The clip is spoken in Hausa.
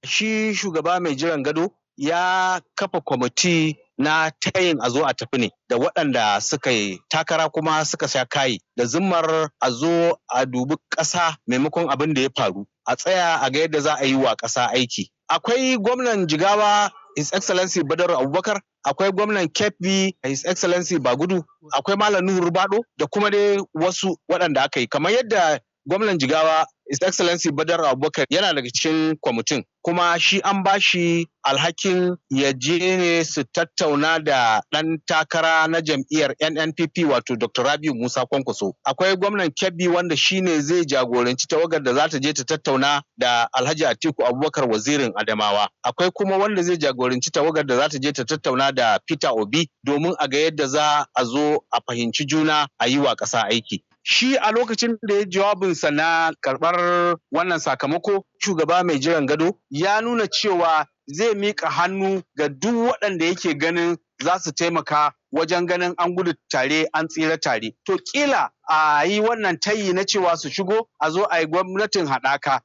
Shi shugaba mai jiran gado ya kafa kwamiti na tayin a zo a tafi ne da waɗanda suka yi takara kuma suka sha kayi da zimmar a zo a dubi ƙasa maimakon abin da ya faru a tsaya a ga yadda za a yi wa ƙasa aiki. Akwai gwamnan Jigawa His Excellency Badaru Abubakar, akwai gwamnan Kebbi His Excellency Bagudu, akwai Malam Nuhu Rubado da kuma dai wasu waɗanda aka yi. Kamar yadda gwamnan Jigawa His Excellency Badar Abubakar yana daga cikin kwamitin kuma shi an ba shi alhakin ya je ne su tattauna da ɗan takara na jam'iyyar NNPP wato Dr. Rabiu Musa Kwankwaso. Akwai gwamnan Kebbi wanda shi ne zai jagoranci tawagar da za ta je ta tattauna da Alhaji Atiku Abubakar wazirin Adamawa. Akwai kuma wanda zai jagoranci tawagar da za ta je ta tattauna da Peter Obi domin a ga yadda za a zo a fahimci juna a yi wa ƙasa aiki. Shi a lokacin da ya jawabinsa na karɓar wannan sakamako, shugaba mai jiran gado ya nuna cewa zai miƙa hannu ga duk waɗanda yake ganin za su taimaka wajen ganin an gudu tare an tsira tare. To kila a yi wannan tayi na cewa su shigo a zo a yi gwamnatin haɗaka